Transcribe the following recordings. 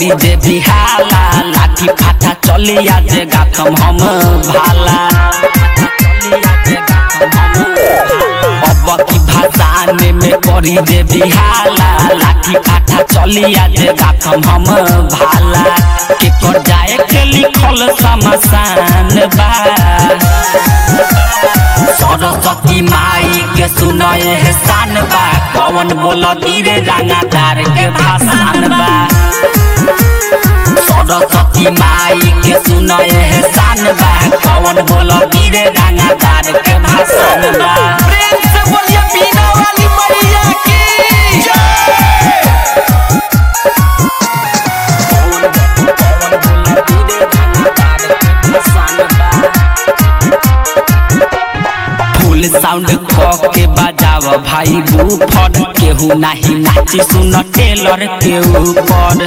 करी जे बिहाला लाठी फाटा चली आज गाथम हम भाला अब की भाषाने में करी जे बिहाला लाठी फाटा चली आज गाथम हम भाला के कर जाए के लिखल समसान बा सरस्वती माई के सुनए है शान बा कौन बोल धीरे रंगादार के भाषण बा सरस्वती माई के सुनए है शान बा कौन बोल धीरे रंगादार के भाषण बा प्रेम से बोलिए बीना वाली मैया की फुल साउंड क के बजाव भाई बूफर केहू नाही नाची सुन टेलर के ऊपर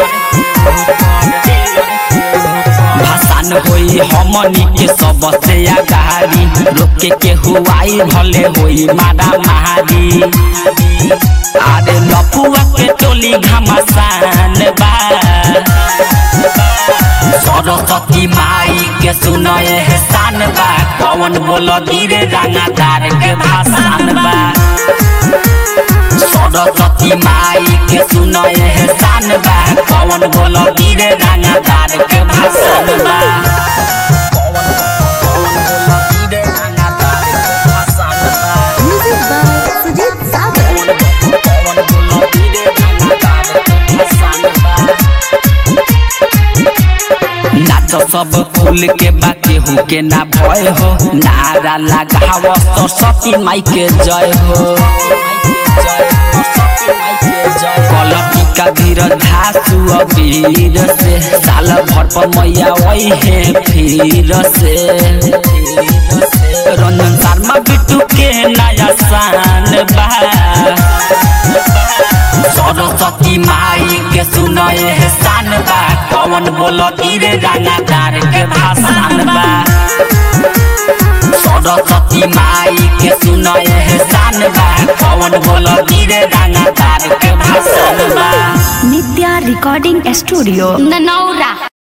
भाषण होई हमनी के सबसे अगाड़ी रोके केहू आई भले होई मारा मारी अरे लपुआ के टोली घमासान बा सरस्वती माई के सुनए है शान बा कौन बोल धीरे रंगादार के भाषण बा सरस्वती माई के सुनए है शान बा कौन बोल धीरे रंगादार के भाषण बा Music by Sujit Sagar. नाच सब फूल के बाकी हो के ना भय हो नारा लगाव सरस्वती माई के जय हो कलपी का धीर धासु अबीर से साल भर पर मैया वही है फिर से रंजन शर्मा बिट्टू के नया शान बा सरस्वती माई के सुनए है शान बा कौन बोल धीरे रंगादार के भाषण बा सरस्वती माई के सुनए है शान बा कौन बोल धीरे रंगादार के भाषण बा Nitya Recording Studio. ननौरा